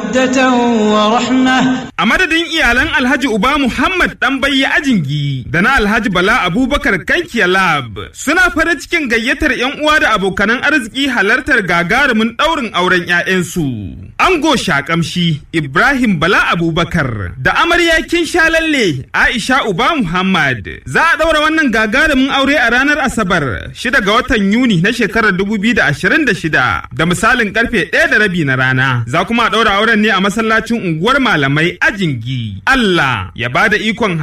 مودة ورحمة A madadin iyalan Alhaji Uba Muhammad ɗan bayya ajingi da na Alhaji Bala Abubakar Kankiya Lab suna farin cikin gayyatar 'yan uwa da abokanan arziki halartar gagarumin ɗaurin auren 'ya'yansu. Ango Shakamshi Ibrahim Bala Abubakar da amarya kin lalle Aisha Uba Muhammad za a ɗaura wannan gagarumin aure a ranar Asabar 6 ga watan Yuni na shekarar 2026 da misalin karfe 1 da rabi na rana. Za kuma a ɗaura auren ne a masallacin unguwar malamai ajingi. Allah ya bada ikon